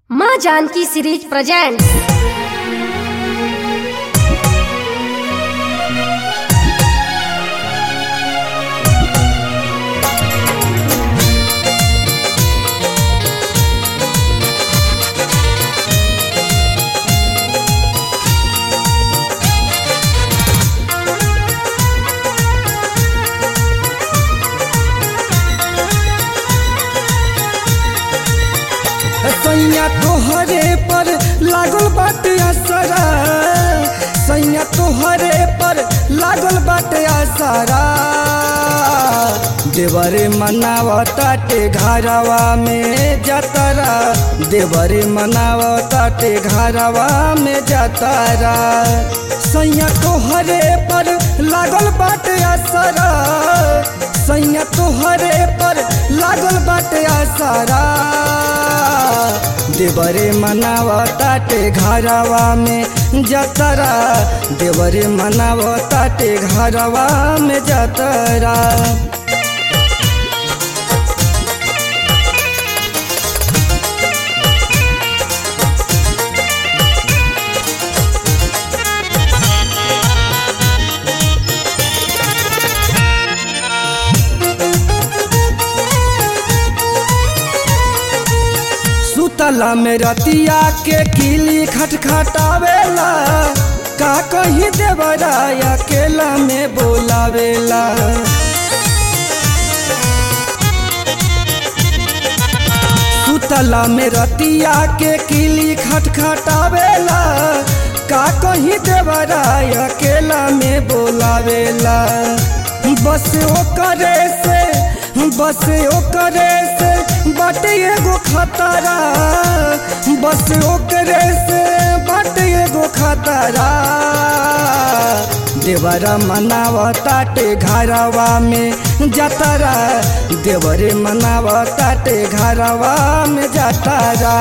माँ Janaki series presents सैया तोहरे पर लागल बाटे असरा सैया तोहरे पर लागल बाटे असरा देवरे मनावताटे घरवा में जतरा देवरे मनावताटे घरवा में जतरा सैया तोहरे पर लागल बाटे असरा सैया तोहरे पर लागल बाटे असरा देवरे मनावताटे घरवा में जतरा देवरे मनावताटे घरवा में जतरा सुतला में रतिया के किली खटखटावेला का कहीं देवरा अकेला में बोलावेला सुतला में रतिया के किली खटखटावेला का कहीं देवरा अकेला में बोलावेला बस ओकरे से बस ओकरे से बाटे एगो खतरा बस ओकरे से बाटे एगो खतरा देवरा मनावताटे घरवा में जतरा देवरे मनावताटे घरवा में जतरा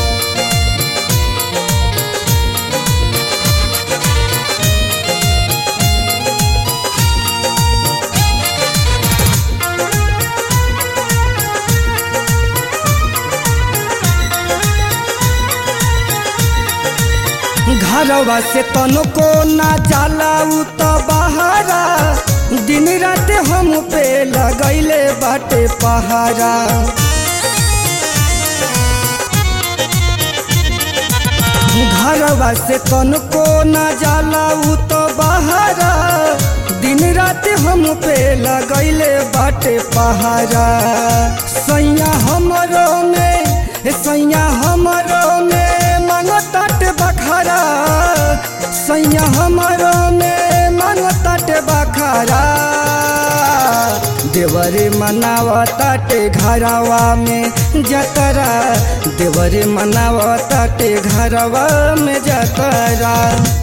घरवा से तनको ना जाला उ त बहारा दिन रात हम पे लगैले बाटे पहारा घरवा से तनको ना जाला उ त बहारा दिन रात हम पे लगैले बाटे पहारा सैया हमरो में सैया हमरो में मांगताट बखारा सैया हमरो में मांगताट बखारा देवरे मनावताटे घरवा में जतरा देवरे मनावताटे घरवा में जतरा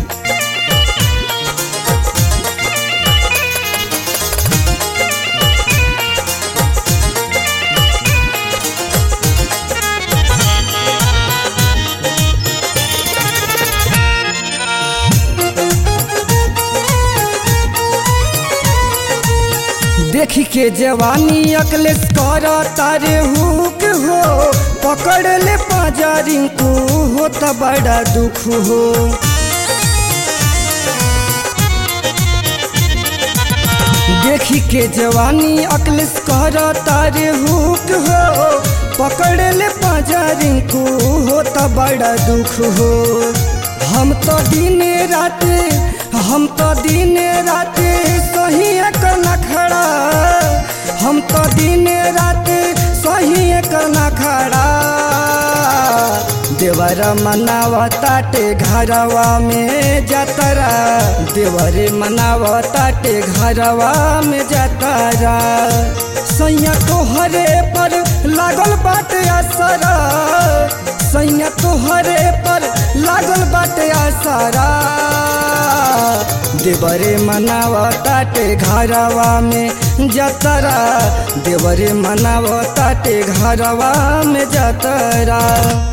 देखी के जवानी अकलेस कर तारे हुक हो पकड़ ले पाजारी को हो त बड़ा दुख हो देखी के जवानी अकलेस कर तारे हुक हो पकड़ ले पाजारी को हो त बड़ा दुख हो हम तो दिन रात हम तो दिन रात सही एक नखड़ा हम तो दिन रात सही एक नखड़ा देवरा मनावताटे घरवा में जतरा देवरे मनावताटे घरवा में जतरा सैया तोहरे पर लागल बाटे असरा सैया तोहरे पर लागल बाटे असरा देवरे मनावताटे घरवा में जतरा देवरे मनावताटे घरवा में जतरा